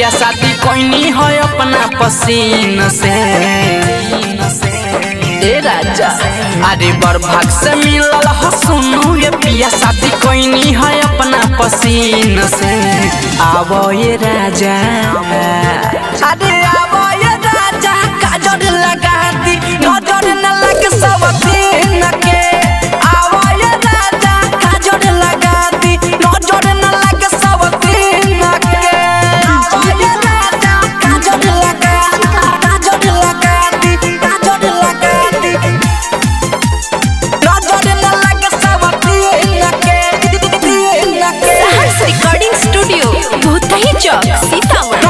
पिया शादी कोई है अपना पसीन से ए राजा अरे बर भाग से मिलल ह सुनू ये पिया शादी कोई है अपना पसीन से आवो ये राजा अरे आवो ये राजा काजर लगा दी नजर न लगे सब दिन के आवो ये राजा काजर लगा दी नजर न लगे सब दिन के आवो ये राजा काजर लगा काजर लगा दी काजर लगा दी नजर न लगे सब दिन के दिन के सहर्ष रिकॉर्डिंग स्टूडियो भूतही चौक सीतामढ़ी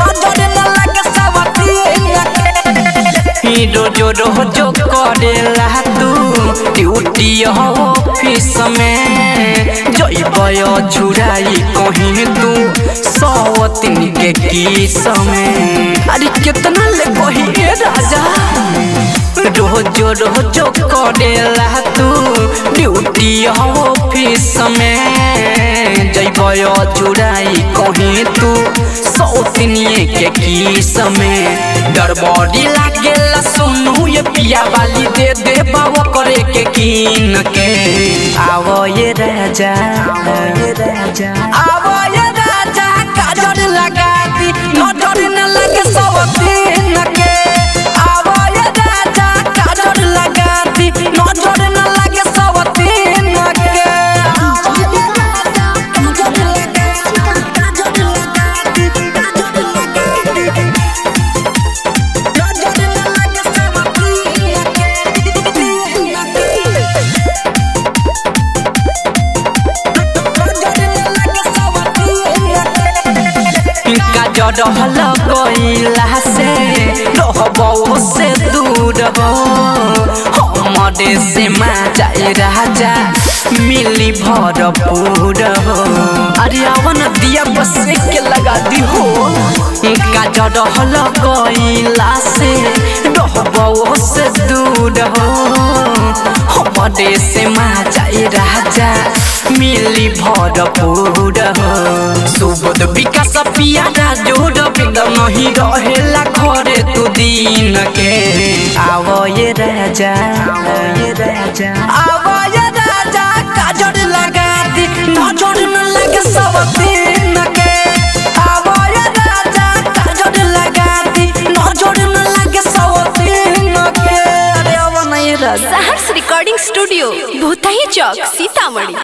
रोजो रोजो करेला तू ड्यूटी ऑफिस में जइबय झुराई कहीं तू सौ तीन के किस में अरे कितना ले कही ए राजा रोजो रोजो करेला तू ड्यूटी ऑफिस में जइबय झुराई कहीं तू सौतनिए के किस में डर बॉडी लागेला सुनू ये पिया वाली दे दे बाबा करे के कीन के आवो ये राजा आवो ये राजा आवो ये राजा काजर लगा दी नजर न लगे सब दिन के आवो ये राजा काजर लगा दी नजर न लगे सब दिन के आवो ये राजा काजर लगा काजर लगा दी काजर लगा दी नजर न लगे सब दिन के काजर हल गईला से रहबो से दूर हो हमरे से माँ जाए राजा मिली भरपूर हो अरे आवन दिया बस के लगा दी हो काजर हल गईला से रहबो से दूर हो हमरे से माँ जाए राजा मिली भरपूर हो सुबोध विकास पियारा जोड़ बेदम नहीं रहेला घरे तू दिन के आवो ये राजा आवो ये राजा आवो ये राजा काजर लगा दी नजर न लगे सब दिन के आवो ये राजा काजर लगा दी नजर न लगे सब दिन के अरे आवो नहीं राजा सहर्ष रिकॉर्डिंग स्टूडियो भूतही चौक सीतामढ़ी